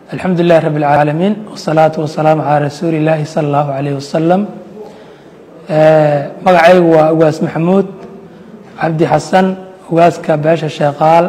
alxamdu lilahi rabi اlcaalamiin wsalaatu wasalaamu calaa rasuuli illaahi sala allahu alayh wasalam magacaygu waa ugaas maxamuud cabdi xasan ugaaska beesha sheeqaal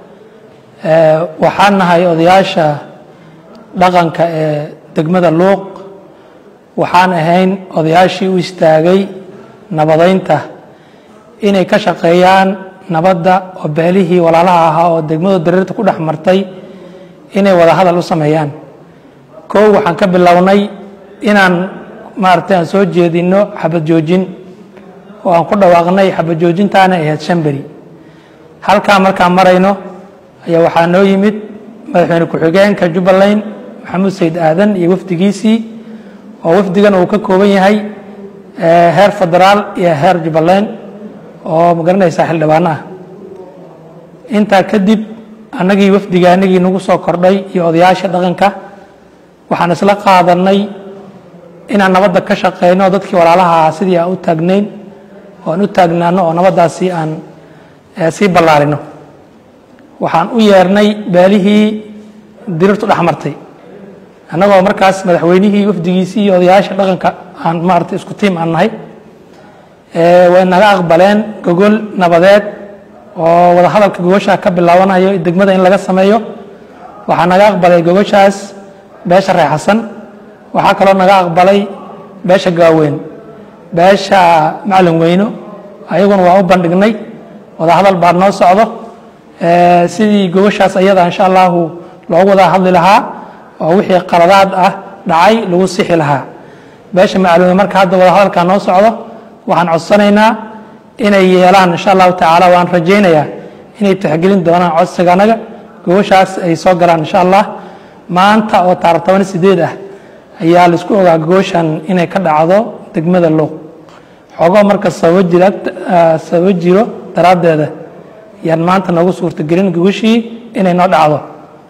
waxaan nahay odayaasha dhaqanka ee degmada luuq waxaan ahayn odayaashii u istaagay nabadeynta inay ka shaqeeyaan nabadda oo beelihii walaalaha ahaa oo degmadu dareerta ku dhex martay inay wada hadal u sameeyaan kow waxaan ka bilownay inaan maaragtay aan soo jeedino xabad joojin oo aan ku dhawaaqnay xabad joojintaana ahayd shan beri halkaa markaan marayno ayaa waxaa noo yimid madaxweyne ku-xigeenka jubbaland maxamuud sayd aadan iyo wafdigiisii oo wafdigan uu ka kooban yahay heer federaal iyo heer jubbaland oo magaranaysaa xildhibaano ah intaa kadib annagii wafdiga anagii nagu soo kordhay iyo odayaasha dhaqanka waxaan isla qaadanay inaan nabadda ka shaqeyno dadkii walaalaha ah sidii aan u taagnayn oo aan u taagnaano oo nabaddaasi aan sii ballaarino waxaan u yeernay beelihii dirirtu dhex martay annagoo markaas madaxweynihii wafdigiisii iyo odayaasha dhaqanka aan maarata isku tiim aan nahay way naga aqbaleen gogol nabadeed oo wada hadalka gogoshaa ka bilaabanayo degmada in laga sameeyo waxaa naga aqbalay gogoshaas beesha reer xasan waxaa kaloo naga aqbalay beesha gaaweyn beesha macalin weyno ayaguna waa u bandhignay wada hadal baa noo socdo sidii gogoshaas ayada insha allahu loogu wada hadli lahaa oo wixii qaladaad ah dhacay lagu sixi lahaa beesha macalin marka hadda wada hadalkaa noo socdo waxaan codsanaynaa inay yeelaan insha allahu tacaala waan rajaynayaa inay tixgelin doonaan codsiga anaga gogoshaas ay soo galaan insha allah maanta oo taarikh toban sideed ah ayaa laisku ogaa gogoshan inay ka dhacdo degmada luuq xoogo marka sababo jira sababo jiro daraaddeeda yaan maanta noogu suurtagelin gogoshii inay noo dhacdo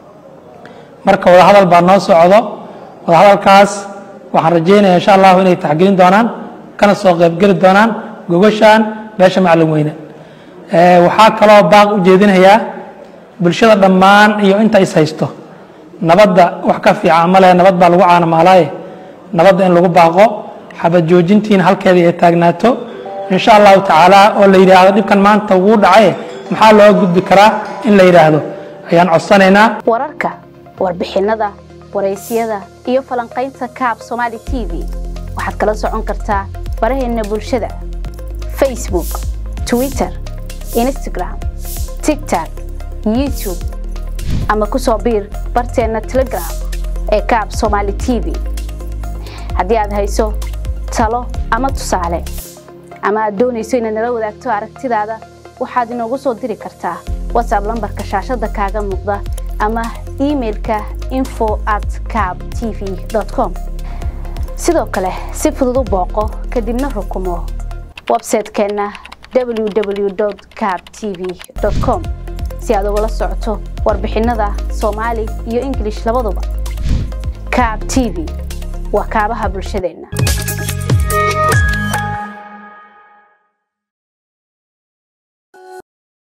marka wadahadal baa noo socdo wadahadalkaas waxaan rajaynaya insha allahu inay taxgelin doonaan kana soo qaybgeli doonaan gogoshan beesha macalin weyne waxaa kaloo baaq u jeedinayaa bulshada dhammaan iyo inta is haysto nabadda wax ka fiican ma leh nabad baa lagu caanamaalaaye nabadda in lagu baaqo xabad joojintiina halkeedii ay taagnaato insha allahu tacaala oo la yidhaahdo dhibkan maanta wuu dhacaye maxaa loo gudbi karaa in la yidhaahdo ayaan codsanaynaa wararka warbixinnada waraysyada iyo falanqaynta kaab somaali t v waxaad kala socon kartaa baraheenna bulshada facebook twitter instagram tigtok youtube ama ku soo biir barteenna telegram ee kaab somaali t v haddii aad hayso talo ama tusaale ama aad doonayso inaad nala wadaagto aragtidaada waxaad inoogu soo diri kartaa whatsapp lambarka shaashadda kaaga muuqda ama imailka info at cab t v com sidoo kale si fudud u booqo kadibna rukumo websaytekeenna www cab t v com si aad ugala socoto warbixinnada soomaali iyo ingilish labaduba cab t v waa kaabaha bulshadeenna